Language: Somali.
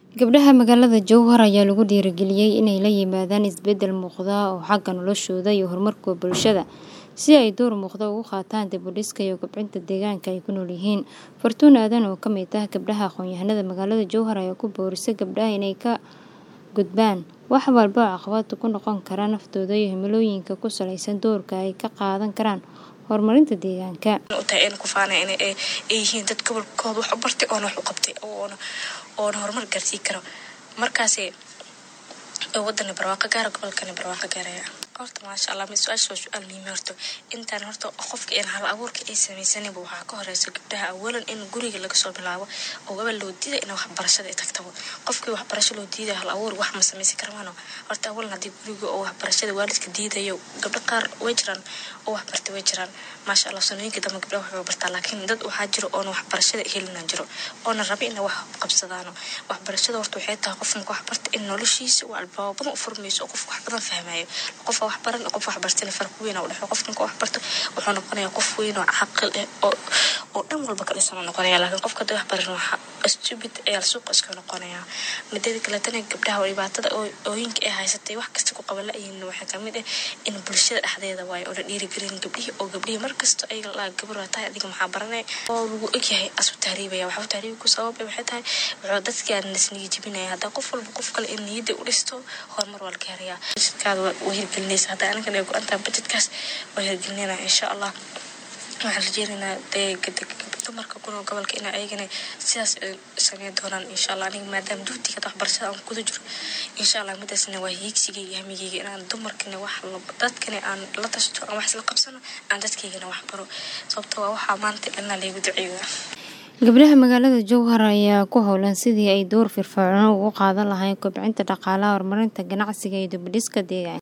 Gabdhaha magaalada Jowhar ayaa lagu dhiirigeliyay inay la yimaadaan isbeddel muuqda oo xagga noloshooda iyo horumarka bulshada si ay door muuqda uga qaataan dib u dhiska iyo kobcinta deegaanka ay ku nool yihiin. Fartuun Aadan oo ka mid ah gabdhaha aqoon-yahanada magaalada Jowhar ayaa ku boorisay gabdhaha inay ka gudbaan wax walba oo caqabad ku noqon kara naftooda iyo himilooyinka ku saleysan doorka ay ka qaadan karaan horumarinta deegaanka. utahay in ku faanay in ay yihiin dad gobolkooda wax u bartay oona wax u qabtay oona oona horumar gaarsiin karo markaasi wadani barwaaqo gaara gobolkani barwaaqo gaaraya horta maasha allah mid su-aasha waa su-aal muhiim horta intaan horta qofka in hal abuurka ay sameysaninba waxaa ka horeysa gabdhaha awalan in guriga laga soo bilaabo oo gabal loo diiday in waxbarashada ay tagtabo qofkii waxbarasho loo diiday hal abuur wax ma sameysan karmaano horta awalan haddii guriga oo waxbarashada waalidka diidayo gabdho qaar way jiraan oo wax bartay way jiraan maasha allah sanooyinka dambe gabdhaha waxbay bartaa laakiin dad waxaa jiro oona waxbarashada helinaan jiro oona raba inay wax qabsadaano waxbarashada horta waxay tahay qof marka wax barta in noloshiisa uu albaabo badan u furmayso oo qof wax badan fahmayo qof wax baran qof wax bartana farq weyn u dhexeeyo qof marka wax barto wuxuu noqonayaa qof weyn oo caqil eh oo oo dhan walba ka dhisan noqonaya laakiin qofka hadii wax baran waxa stupid ayaa suuqa iska noqonaya mideeda kaletana gabdhaha oo dhibaatada ooyinka ay haysatay wax kasta ku qaban la-yihiin waxaa kamid ah in bulshada dhexdeeda waayo oo la dhiirigelin gabdhihii oo gabdhihii markasta ay la gabar waa tahay adiga maxaa baranay oo lagu ogyahay asu tahriibaya waxa tahriib ku sababay waxay tahay wuxuu dadkii aan nisniga jibinaya haddaa qof walba qof kale in niyadda u dhisto horumar waa la gaarayaa budgetkaada waa hirgelinaysa haddaa anagan ay go-an tahay budgetkaas waa hirgelinayna insha allah waxaan rajeynaynaa dee dumarka kunool gobolka in ayagana sidaas sameyn doonaan insha allah aniga maadaama duutiga waxbarashada aan kuda jiro insha allah midaasna waa hiigsiga iyo hamigeyga inaan dumarkana wax dadkana aan la tashto aan wax isla qabsano aan dadkaygana wax baro sababto waa waxaa maanta dhanna laygu duceeyaa Gabdhaha magaalada Jowhar ayaa ku howlan sidii ay door firfircoon uga qaadan lahaayeen kobcinta dhaqaalaha, horumarinta ganacsiga iyo dib u dhiska deegaanka.